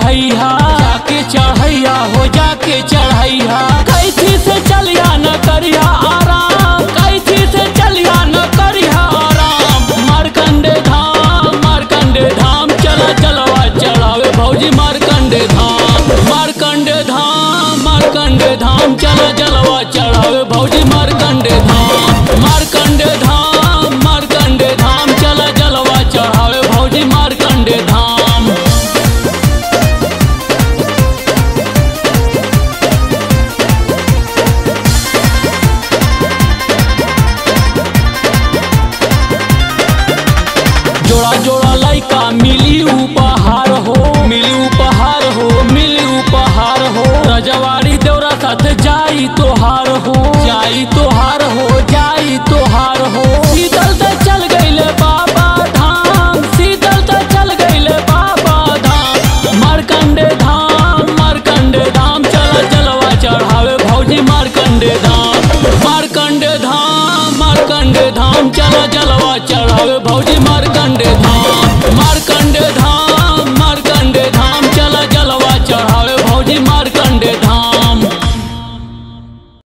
चढ़ैया जाके चढ़ैया हो जाके चढ़ैया कैथी से चलिया न करिया आराम कैथी से चलिया न करिया आराम मारकंडे धाम मारकंडे धाम चला चलवा चढ़ावे भौजी मारकंडे धाम मारकंडे धाम मारकंडे धाम चला जलवा चढ़ावे भौजी मारकंडे धाम मारकंडे धाम मारकंडे धाम चला जलवा चढ़ावे भौजी मारकंडे धाम जोड़ा जोड़ा लइका मिली उपहार हो मिली उपहार हो मिली उपहार हो रजवाड़ी देवरा साथ जाई तोहार हो जाई तोहार हो जाई तोहार हो शीतल त चल गईले बाबा धाम शीतल त चल गईले बाबा धाम मारकंडे धाम मारकंडे धाम चला चलवा चढ़ावे भौजी मारकंडे धाम मारकंडे धाम मारकंडे धाम चला चलवा चढ़ावे भौजी मार